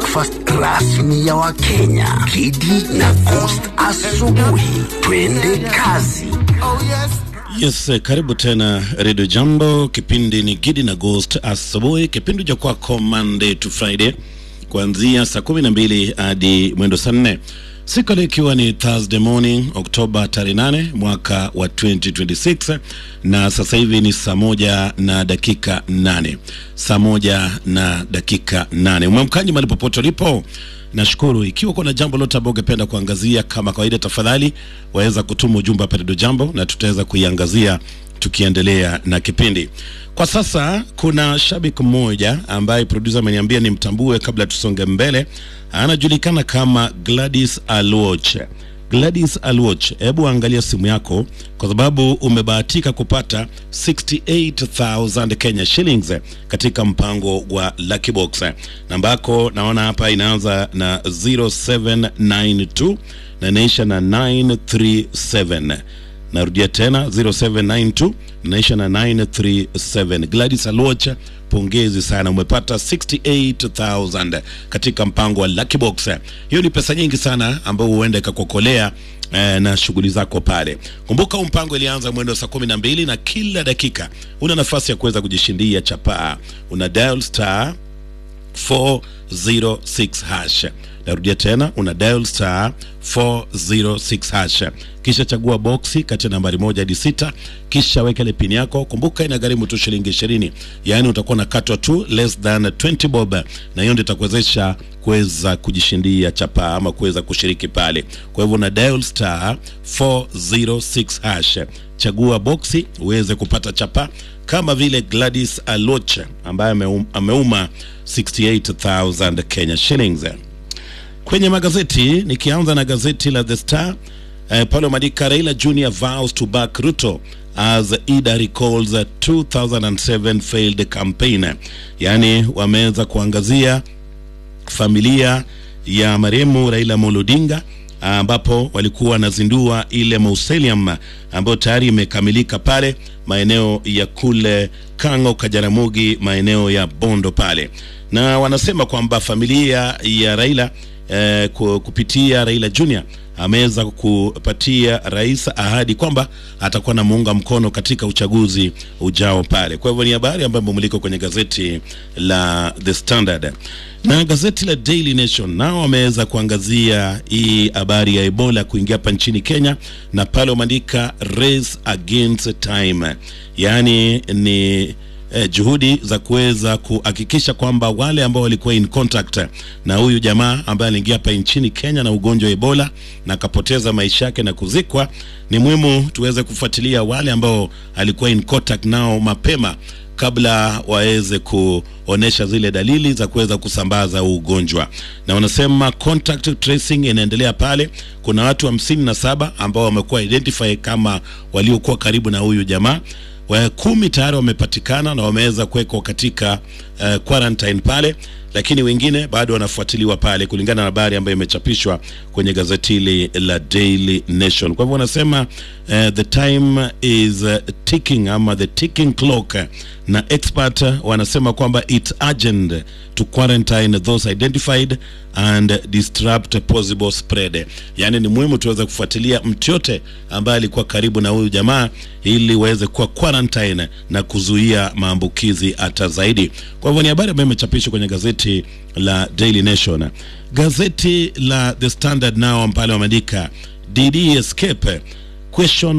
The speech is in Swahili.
breakfast rasmi ya Wakenya. Kidi na Coast asubuhi, twende kazi. Yes, eh, karibu tena Radio Jambo. Kipindi ni Gidi na Ghost asubuhi, kipindi cha kwako Monday to Friday kuanzia saa kumi na mbili hadi mwendo saa nne siku leo ikiwa ni Thursday morning Oktoba tarehe nane mwaka wa 2026 na sasa hivi ni saa moja na dakika nane saa moja na dakika nane Mwamkaji mahali popote ulipo Nashukuru. Ikiwa kuna jambo lote ambao ungependa kuangazia, kama kawaida, tafadhali waweza kutuma ujumbe hapa Radio Jambo na tutaweza kuiangazia tukiendelea na kipindi. Kwa sasa kuna shabiki mmoja ambaye producer ameniambia nimtambue kabla tusonge mbele, anajulikana kama Gladys Alwoch. Gladys Alwoch, hebu angalia simu yako kwa sababu umebahatika kupata 68000 Kenya shillings katika mpango wa Lucky Box. Namba yako naona hapa inaanza na 0792 na inaisha na 937. Narudia tena 0792 naisha na 937. Gladys Alwoch, pongezi sana, umepata 68000 katika mpango wa Lucky Box. Hiyo ni pesa nyingi sana ambayo huenda ikakuokolea eh, na shughuli zako pale. Kumbuka huu mpango ilianza mwendo saa kumi na mbili na kila dakika una nafasi ya kuweza kujishindia chapaa. Una dial star 406 hash. Narudia tena, una dial star 406 hash, kisha chagua boksi kati ya nambari moja hadi sita, kisha weka ile pin yako. Kumbuka inagharimu tu shilingi ishirini, yaani utakuwa nakatwa tu less than 20 bob, na hiyo ndio itakuwezesha kuweza kujishindia chapaa ama kuweza kushiriki pale. Kwa hivyo una dial star 406 hash, chagua boksi uweze kupata chapa kama vile Gladys Alwoch ambaye ameum, ameuma 68000 Kenya shillings. Kwenye magazeti nikianza na gazeti la The Star eh, pale wameandika Raila Junior vows to back Ruto as Ida recalls a 2007 failed campaign, yaani wameweza kuangazia familia ya marehemu Raila Amolo Odinga ambapo walikuwa wanazindua ile mausoleum ambayo tayari imekamilika pale maeneo ya kule Kang'o, Kajaramogi, maeneo ya Bondo pale, na wanasema kwamba familia ya Raila eh, kupitia Raila Junior ameweza kupatia rais ahadi kwamba atakuwa na muunga mkono katika uchaguzi ujao pale. Kwa hivyo ni habari ambayo imemulikwa kwenye gazeti la The Standard na gazeti la Daily Nation nao wameweza kuangazia hii habari ya Ebola kuingia hapa nchini Kenya, na pale wameandika race against time, yaani ni eh, juhudi za kuweza kuhakikisha kwamba wale ambao walikuwa in contact na huyu jamaa ambaye aliingia hapa nchini Kenya na ugonjwa wa Ebola na akapoteza maisha yake na kuzikwa, ni muhimu tuweze kufuatilia wale ambao alikuwa in contact nao mapema kabla waweze kuonesha zile dalili za kuweza kusambaza huu ugonjwa, na wanasema contact tracing inaendelea pale. Kuna watu hamsini na saba ambao wamekuwa identify kama waliokuwa karibu na huyu jamaa wa kumi tayari wamepatikana na wameweza kuwekwa katika uh, quarantine pale, lakini wengine bado wanafuatiliwa pale, kulingana na habari ambayo imechapishwa kwenye gazeti hili la Daily Nation. Kwa hivyo wanasema uh, the time is uh, ticking ama the ticking clock, na expert wanasema kwamba it's urgent to quarantine those identified and disrupt possible spread. Yani ni muhimu tuweze kufuatilia mtu yote ambaye alikuwa karibu na huyu jamaa ili waweze kuwa quarantine na kuzuia maambukizi hata zaidi. Kwa hivyo ni habari ambayo imechapishwa kwenye gazeti la Daily Nation. Gazeti la The Standard nao pale wameandika DD escape question